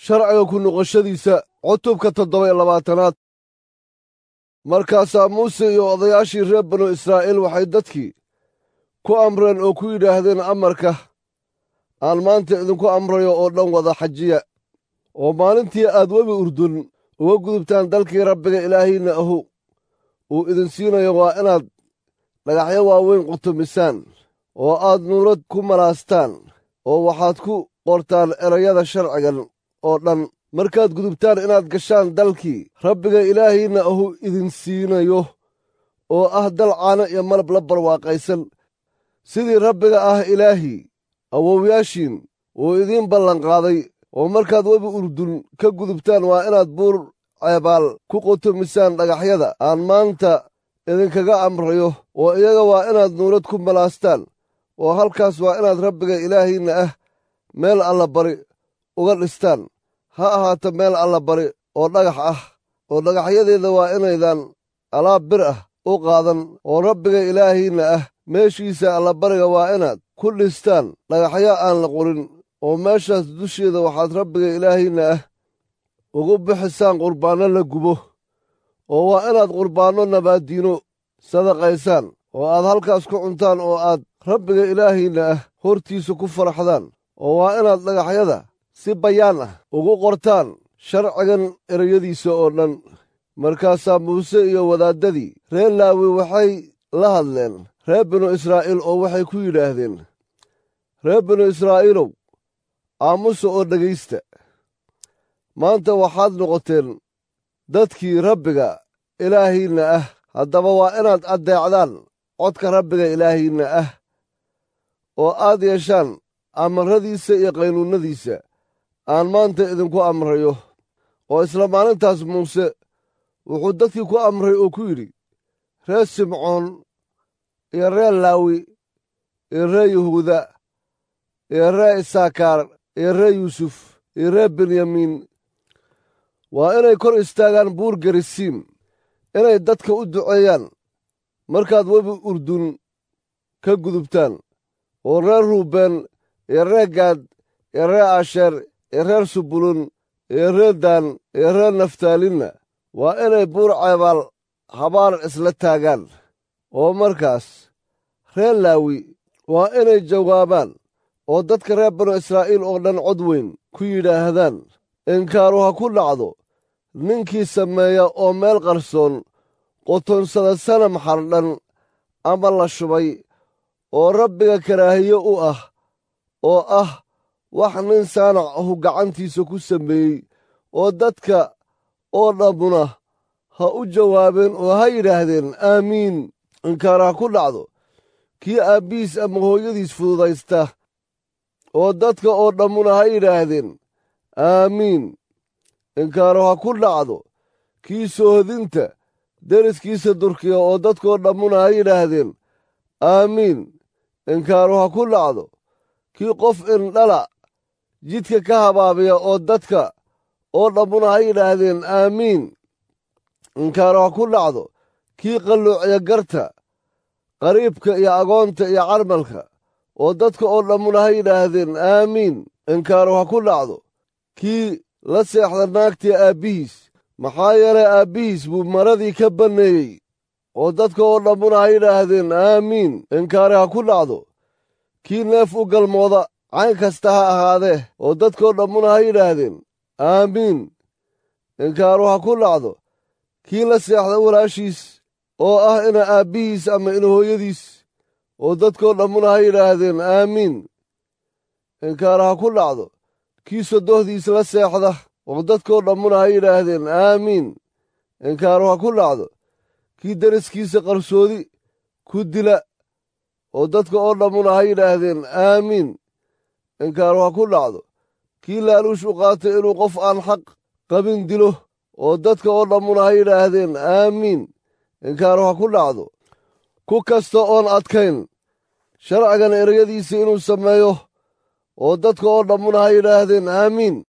sharciga ku noqoshadiisa cutubka toddoba iyo labaatanaad markaasaa muuse iyo odayaashii reer banu israa'iil waxay dadkii ku amreen oo ku yidhaahdeen amarka aan maanta idinku amrayo oo dhan wada xajiya oo maalintii aad webi urdun uga gudubtaan dalkii rabbiga ilaahiinna ahu uu idin siinayo waa inaad dhagaxyo waaweyn qutumisaan oo aad nuurad ku malaastaan oo waxaad ku qortaan erayada sharcigan oo dhan markaad gudubtaan inaad gashaan dalkii rabbiga ilaahiinna ahu idin siinayo oo ah dal caano iyo malab la barwaaqaysan sidii rabbiga ah ilaahii awowyaashiin uu idiin ballanqaaday oo markaad webi urdun ka gudubtaan waa inaad buur ceebaal ku qutumisaan dhagaxyada aan maanta idinkaga amrayo oo iyaga waa inaad nuurad ku malaastaan oo halkaas waa inaad rabbiga ilaahiinna ah meel allabari uga dhistaan ha ahaato meel allabari oo dhagax ah oo dhagaxyadeeda waa inaydan alaab bir ah u qaadan oo rabbiga ilaahiinna ah meeshiisa allabariga waa inaad ku dhistaan dhagaxyo aan la qorin oo meeshaas dusheeda waxaad rabbiga ilaahiinna ah ugu bixisaan qurbaanno la gubo oo waa inaad qurbaanno nabaaddiino sadaqaysaan oo aad halkaas ku cuntaan oo aad rabbiga ilaahiinna ah hortiisa ku faraxdaan oo waa inaad dhagaxyada si bayaan ah ugu qortaan sharcigan ereyadiisa oo dhan markaasaa muuse iyo wadaaddadii reer laawi waxay la hadleen reer binu israa'iil oo waxay ku yidhaahdeen reer binu israa'iilow aamusa oo dhegaysta maanta waxaad noqoteen dadkii rabbiga ilaahiinna ah haddaba waa inaad addeecdaan codka rabbiga ilaahiinna ah oo aad yeeshaan amarradiisa iyo qaynuunnadiisa aan maanta idinku amrayo oo isla maalintaas muuse wuxuu dadkii ku amray oo ku yidhi reer simcoon iyo reer laawi iyo reer yahuuda iyo reer isaakaar iyo reer yuusuf iyo reer benyamiin waa inay kor istaagaan buur gerisiim inay dadka u duceeyaan markaad webi urdun ka gudubtaan oo reer ruubeen iyo reer gaad iyo reer asheer iyo reer subulun iyo reer daan iyo reer naftaalinna waa inay buur ceebaal habaar isla taagaan oo markaas reer laawi waa inay jawaabaan oo dadka reer banu israa'iil oo dhan cod weyn ku yidhaahdaan inkaaru ha ku dhacdo ninkii sameeya oo meel qarsoon qotonsada sanam xardhan ama la shubay oo rabbiga karaahiye u ah oo ah wax nin saanac ahu gacantiisa ku sameeyey oo dadka oo dhammuna ha u jawaabeen oo ha yidhaahdeen aamiin inkaar ha ku dhacdo kii aabbihiis ama hooyadiis fududaysta oo dadka oo dhammuna ha yidhaahdeen aamiin inkaaru ha ku dhacdo kii soohodinta deriskiisa durkiya oo dadkoo dhammuna ha yidhaahdeen aamiin inkaaru ha ku dhacdo kii qof indhala jidka ka habaabiya oo dadka oo dhammuna ha yidhaahdeen aamiin inkaaru ha ku dhacdo kii qalluuciya garta qariibka iyo agoonta iyo carmalka oo dadka oo dhammuna ha yidhaahdeen aamiin inkaaru ha ku dhacdo kii la seexda naagtii aabbihiis maxaa yeelay aabbihiis buu maradii ka banneeyey oo dadka oo dhammuna ha yidhaahdeen aamiin inkaari ha ku dhacdo kii neef u galmooda cayn kasta ha ahaadee oo dadkoo dhammuna ha yidhaahdeen aamiin inkaaru ha ku dhacdo kii la seexda walaashiis oo ah ina aabbihiis ama ina hooyadiis oo dadkoo dhammuna ha yidhaahdeen aamiin inkaara ha ku dhacdo kii sodohdiis la seexda oo dadkoo dhammuna ha yidhaahdeen aamiin inkaaru ha ku dhacdo kii deriskiisa qarsoodi ku dila oo dadka oo dhammuna ha yidhaahdeen aamiin inkaaru ha ku dhacdo kii laaluush u qaatay inuu qof aan xaq qabin dilo oo dadka oo dhammuna ha yidhaahdeen aamiin inkaaru ha ku dhacdo ku kasta oon adkayn sharcigan ereyadiisa inuu sameeyo oo dadka oo dhammuna ha yidhaahdeen aamiin